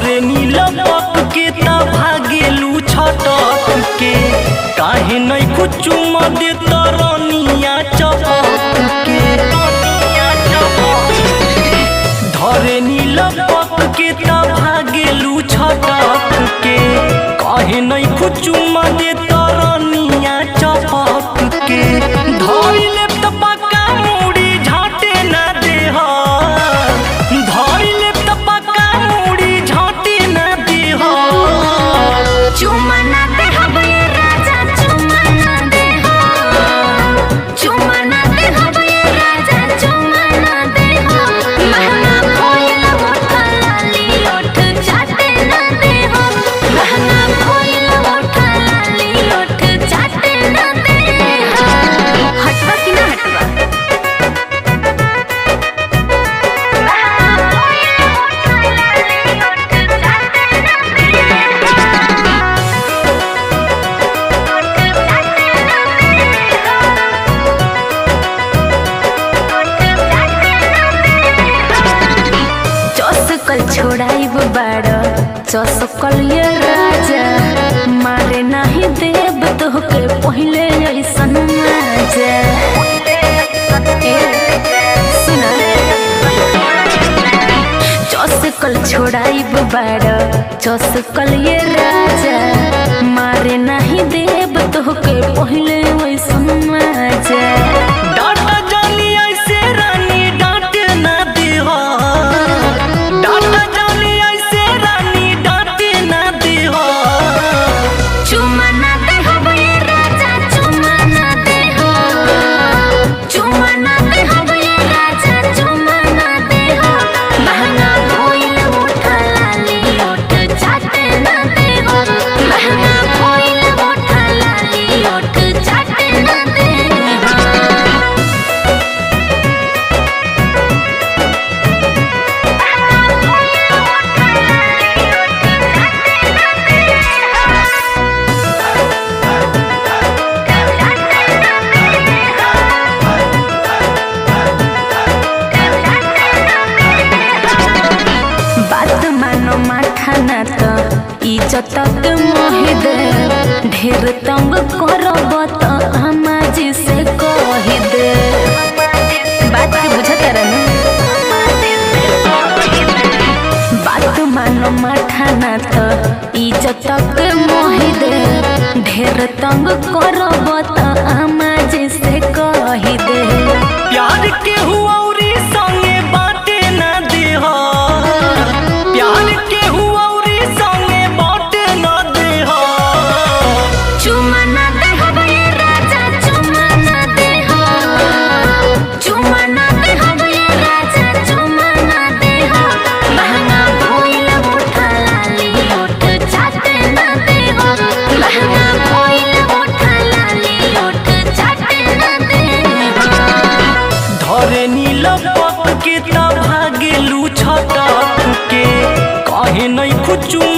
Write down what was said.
धरे नील पक के ता भागेलू छटक के काहे नहीं कुछ दे तरनिया चपक के धरे नील पक के ता भागेलू छटक के काहे नहीं कुछ दे तरनिया चपक के धइले त पक्का मुड़ी झाटे ना देह धइले त पक्का मुड़ी झाटे ना देह चुम्मा ना दे हबे राजा चुम्मा ना दे हो चुम्मा ना दे हबे राजा चुम्मा ना दे हो महंगा कोयल ओठ लाली ओठ चाटे ना दे हो महंगा कोयल ओठ लाली ओठ चाटे ना दे हो हटवा कि ना हटवा महंगा कोयल ओठ लाली ओठ चाटे ना दे हो चौसकल छोड़ाइब बाड़ चौसकल ये राजा मारे नाही देव तोहके पहिले ऐसन मजा ए, सुन चौसकल छोड़ाइब बाड़ चौसकल ये राजा मारे नाही देव तोहके पहिले ऐसन मजा डाटा जानी ऐसे रानी डांटे ना देह डाटा जानी ऐसे रानी डांटे ना देह चुम्मा ना दे हबे राजा चुम्मा ना दे हो चुम्मा ना दे हबे राजा चुम्मा ना दे हो महंगा कोइल ओठ लाली ओठ चाटे ना दे हो महंगा कोइल ओठ लाली ओठ चाटे ना दे हो बात मानो माठा ना त इज्जत के मोहि दे ढेर तंग करब त हमाजी से कहि दे बात के बुझत रहनु बात मानो माठा ना त इज्जत के मोहि दे ढेर तंग करब त हमाजी से कहि दे प्यार के हुआरी संगे बाटे ना देह प्यार के हुआरी संगे बाटे ना देह चुम्मा ना दे हबे राजा चुम्मा ना दे हो चुम्मा ना दे हबे राजा चुम्मा ना दे हो महंगा कोइल ओठ लाली ओठ चाटे ना दे हो महंगा कोइल ओठ लाली ओठ चाटे ना दे हो धरे नील पक के ता भागेलू छटक के काहे नहीं कुछ